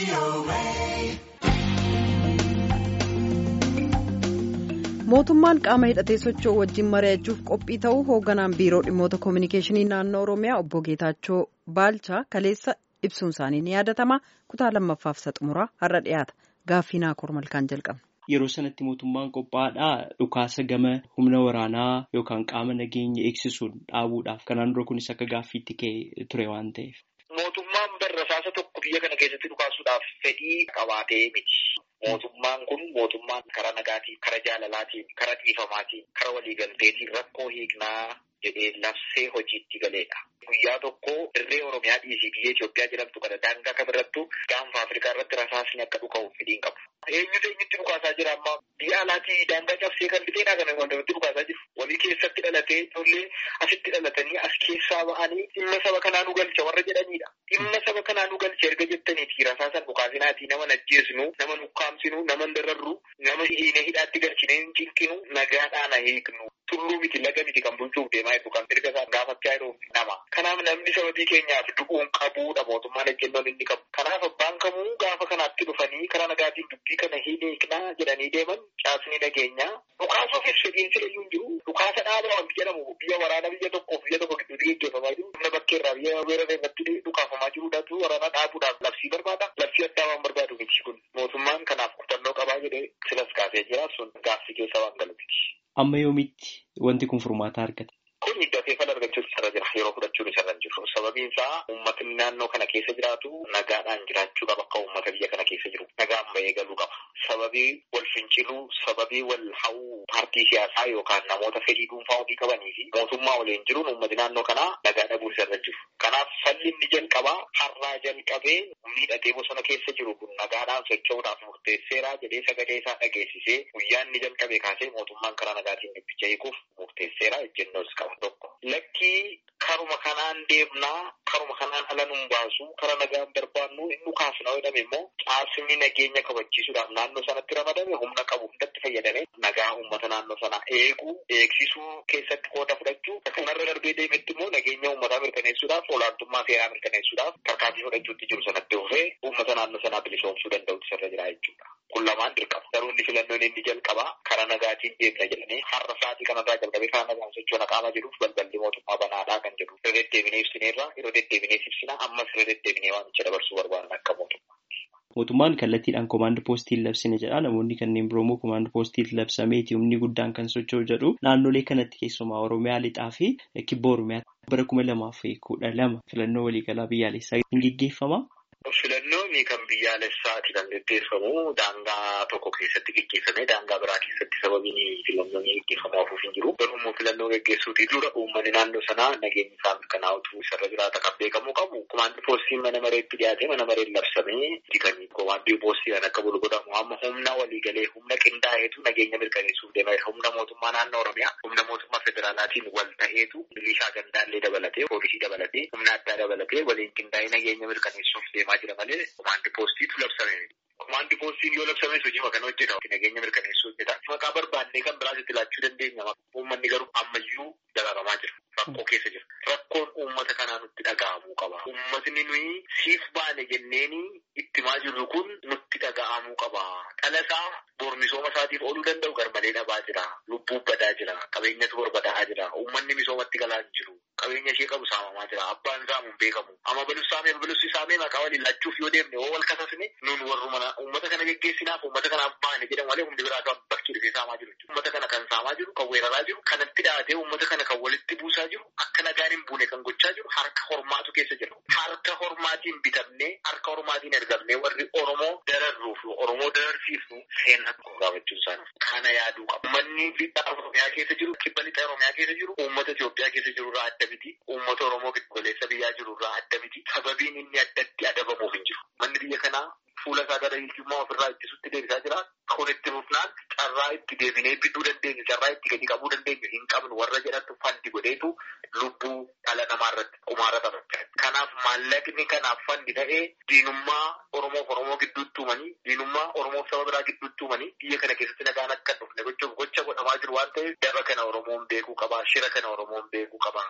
mootummaan qaama hidhatee socho'u wajjin mari'achuuf qophii ta'uu hoogganaan biiroo dhimmoota koominikeeshinii naannoo oromiyaa obbo geetaachoo baalchaa kaleessa ibsuun isaanii ni yaadatama kutaa lammaffaaf xumuraa har'a dhiyaata gaaffii naakoor malkaan jalqabna. Yeroo sanatti mootummaan qophaa'aadhaa dhukaasa gama humna waraanaa yookaan qaama nageenya eegsisuun dhaabuudhaaf kanaan dura kunis akka gaaffiitti ka'e ture waan ta'eef. Mootummaan barrasaasa tokko biyya kana keessatti dhukaasuudhaaf fedhii qabaatee miti. Mootummaan kun mootummaan karaa nagaatiin, karaa jaalalaatiin, karaa dhiifamaatiin, karaa waliigalteetiin rakkoo hiiknaa jedhee labsee hojiitti galeedha. Guyyaa tokko dirree Oromiyaa dhiisii biyya Itoophiyaa jedhamtu kana daangaa kamirrattu gaanfa Afrikaa irratti rasaasni akka dhuka'uuf fedhiin qabu. Eenyutu eenyutti dhukaasaa jira amma biyya alaatii daangaa cabsee kan biteenaa kana wantoonni dhukaasaa jiru. Walii keessatti dhalatee ijoollee asitti dhalatanii as keessaa ba'anii dhimma saba kanaa nu galcha warra jedhanidha. Dhimma saba kanaa nu galcha erga jettaniiti rasaasan dhukaasinaatii nama najjeesnu, nama nukkaamsinu, nama dararru, nama hiine hidhaatti galchinee hin cinqinu, nagaadhaan hiiknu. Tulluu miti laga miti kan bulchuuf deemaa jiru kan erga isaan gaafachaa jiru nama. Kanaaf namni sababii keenyaaf du'uun qabuudha mootummaan ejjennoon inni qabu. Kanaaf abbaan kamuu gaafa kanaatti dhufanii karaa nagaatiin dubbii kana hin hiiknaa jedhanii deeman caasni nageenyaa. Dhukaasuufis fedhiin filayyuu hin jiru. Dhukaasa dhaabaa wanti jedhamu biyya waraana biyya tokkoof biyya tokko gidduutti gaggeeffamaa jiru. Humna bakkeerraa biyya weerara irratti dhukaafamaa jiruudhaatu waraana dhaabuudhaaf labsii barbaada. Labsii addaa waan barbaadu miti kun. Mootummaan kanaaf kutannoo qabaa jedhee silas kaasee jira sun gaaffii keessa waan galu miti. Amma yoomitti wanti kun furmaata argata? Kun hiddatee fala argachuuf isarra jira. Yeroo fudhachuun isarra hin jiru. Sababiin isaa uummatni naannoo kana keessa jiraatu nagaadhaan jiraachuu qaba akka uummata biyya kana keessa jiru. Nagaan bahee galuu qaba. Sababii wal finciluu, sababii wal hawuu paartii siyaasaa yookaan namoota fedhii dhuunfaa ofii qabanii fi mootummaa waliin jiruun uummati naannoo kanaa nagaa dhabuu isarra jiru. Kanaaf falli inni jalqabaa har'aa jalqabee miidhatee bosona keessa jiru kun nagaadhaan socho'uudhaaf murteesseera jedhee sagalee isaa dhageessisee guyyaa inni jalqabee kaasee mootummaan karaa nagaatiin dubbicha hiikuuf murteesseera ejjennoos qaba tokko. Lakkii karuma kanaan deemnaa karuma kanaan ala nun baasu karaa nagaan barbaannu inni kaasna jedhame immoo caasni nageenya kabachiisuudhaaf naannoo sanatti ramadame humna qabu hundatti fayyadame nagaa uummata naannoo sanaa eeguu eegsisuu keessatti qooda fudhachuu kanarra darbee deemetti immoo nageenya uummataa mirkaneessuudhaaf olaantummaa seeraa mirkaneessuudhaaf tarkaanfii fudhachuutti jiru sanatti dhufee uummata naannoo sanaa bilisoomsuu danda'utti sirra jira jechuudha. Kun lamaan dirqama. Garuu inni filannoon inni jalqabaa karaa nagaatiin deemna jedhanii har'a sa'aatii kanarraa jalqabee karaa nagaan sochoona qaama jedhuuf balballi mootummaa banaadhaa kan jedhu. Irra deddeebinee ibsineerra yeroo deddeebinee ibsina ammas irra deddeebinee waamicha dabarsuu barbaadan akka mootummaa. Mootummaan kallattiidhaan koomaand poostiin labsine jedha. Namoonni kanneen biroo immoo koomaand poostiin labsameeti humni guddaan kan socho'u jedhu. Naannolee kanatti keessumaa Oromiyaa lixaa fi kibba Oromiyaa bara kuma lamaa fi kudha lama filannoo waliigalaa biyyaalessaa hin geggeeffama. Filannoon kan biyyaalessaati kan gaggeeffamu daangaa tokko keessatti gaggeeffamee daangaa biraa keessatti sababiin filannoon gaggeeffamu hafuuf hin jiru. Garuu immoo filannoo gaggeessuutii dura uummanni naannoo sanaa nageenyi isaa mirkanaa'utu isarra jiraata kan beekamuu qabu. Komaandii poostiin mana mareetti dhiyaatee mana mareen labsamee kan komaandii poostii kan akka bulu godhamu amma humna waliigalee humna qindaa'eetu nageenya mirkaneessuuf deema. Humna mootummaa naannoo Oromiyaa humna mootummaa federaalaatiin wal ta'eetu milishaa gandaallee dabalatee poolisii dabalatee humna addaa dabalatee waliin qindaa'ee nageenya mirkaneessuuf deemaa jira malee komaandii poostiitu labsame. Komaandii poostiin yoo labsames hojii kan hojjeta. Nageenya mirkaneessuu hojjeta. Maqaa barbaannee kan biraas itti laachuu dandeenya. Uummanni garuu ammayyuu dagaagamaa jira. Rakkoo keessa jira. Rakkoon uummata kanaa nutti dhaga'amuu qaba. Uummatni nuyi siif baane jenneeni ittimaa jirru kun nutti dhaga'amuu qaba. Dhalasaa bor misooma isaatiif ooluu danda'u garmalee dhabaa jira. Lubbuu badaa jira. Qabeenyatu barbadaa'aa jira. Uummanni misoomatti galaa hin jiru. Qabeenya ishee qabu saamamaa jira. Abbaan saamu hin beekamu. Amma balus saamee balus saamee maqaa waliin laachuuf yoo deemne yoo wal kasasne nun warruma uummata kana geggeessinaaf uummata kanaaf baane jedhan malee humni biraa kan bakkee dhufee saamaa jiru. Uummata kana kan saamaa jiru, kan weeraraa jiru, kanatti dhaatee uummata kana kan walitti buusaa jiru, akka nagaan hin buune kan gochaa jiru harka hormaatu keessa jira. Harka hormaatiin bitamnee, harka hormaatiin ergamnee warri Oromoo dararruuf Oromoo dararsiifnu seenaa tokko gaafachuun isaanii. Kana yaaduu qaba. Uummanni lixa Oromiyaa keessa jiru, kibba lixa Oromiyaa keessa jiru, uummata Itoophiyaa keessa jiru irraa adda miti. Uummata Oromoo giddugaleessa biyyaa jiru irraa adda miti. Sababiin inni addatti adabamuuf hin jiru. Manni biyya kanaa fuula isaa gara hiyyummaa ofirraa ittisutti deebisaa jira. Kun itti fufnaan carraa itti deebinee bidduu dandeenyu, carraa itti gadi qabuu dandeenyu hin qabnu warra jedhantu fandi godheetu lubbuu dhala namaa irratti qumaara taphachaa. Kanaaf maallaqni kanaaf fandi ta'ee diinummaa Oromoof Oromoo gidduutti uumanii, diinummaa Oromoof saba biraa gidduutti uumanii biyya kana keessatti nagaan akka dhufne gochuuf gocha godhamaa jiru waan ta'eef daba kana Oromoon beekuu qaba. Shira kana Oromoon beekuu qaba.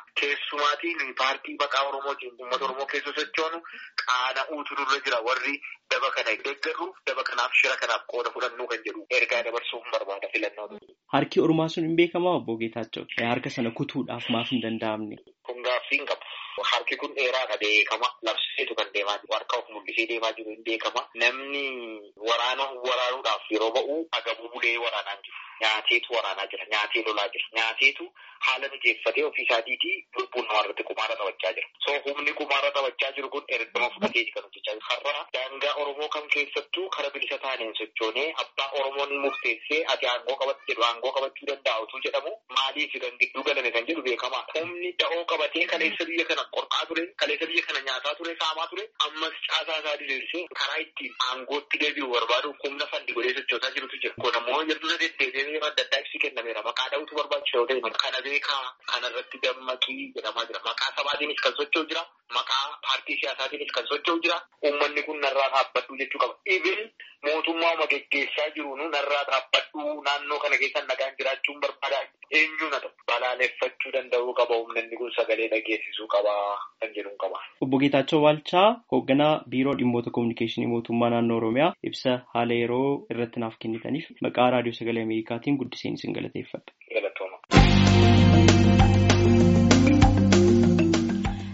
Keessumaatiin paartii maqaa Oromootiin uummata Oromoo keessa sochoonu qaana'uutu nurra jira warri daba kana kana deeggarruuf daba kanaaf shira kanaaf qooda fudhannuu kan jedhu ergaa dabarsuuf barbaada filannoo. Harki Oromaa sun hin beekamaa obbo Geetaachoo harka sana kutuudhaaf maaf hin danda'amne. Kun gaaffii hin qabu. Harki kun dheeraadha beekama. Labsiseetu kan deemaa jiru. Harka of mul'isee deemaa jiru hin beekama. Namni waraana waraanuudhaaf yeroo ba'u agabuu bulee waraanaa jiru. Nyaateetu waraanaa jira. Nyaatee lolaa jira. Nyaateetu haala mijeeffatee ofii isaatiitii lubbuun namarratti kumaara taphachaa jira. So humni kumaara taphachaa jiru kun ergama fudhatee kan hojjechaa jiru. Har'a daangaa Oromoo kam keessattuu kara bilisa taaneen sochoonee abbaa Oromoon murteessee ati aangoo qabatti jedhu aangoo qabachuu danda'a utuu jedhamu maaliif kan gidduu galame kan jedhu beekamaa. Humni da'oo qabatee kaleessa biyya kana qorqaa ture kaleessa biyya kana nyaataa ture saamaa ture ammas caasaa isaa diriirsee karaa ittiin aangootti deebi'u barbaadu humna fandi godhee sochoosaa jirutu jira. Kun ammoo yeroo deddeebi'ee yeroo adda addaa ibsi kennameera. Maqaa dha'utu barbaachisa yoo ta'e kana beekaa kanarratti dammaqii jedhamaa jira. Maqaa sabaatiinis kan socho'u jira. Maqaa paartii siyaasaatiinis kan socho'u jira. Uummanni kun narraa dhaabbadhu jechuu qaba. Ibin mootummaa geggeessaa jiru narraa dhaabbadhu naannoo kana keessa nagaan jiraachuun barbaada. Eenyuun haa ta'u balaaleffachuu danda'uu qaba. Uummanni kun sagalee dhageessisuu qaba kan jedhu qaba. Obbo Geetaachoo Waalchaa hoogganaa biiroo dhimmoota kominikeeshinii mootummaa naannoo Oromiyaa ibsa haala yeroo irratti naaf kennitaniif maqaa raadiyoo sagalee Ameerikaatiin guddiseen isin galateeffadha.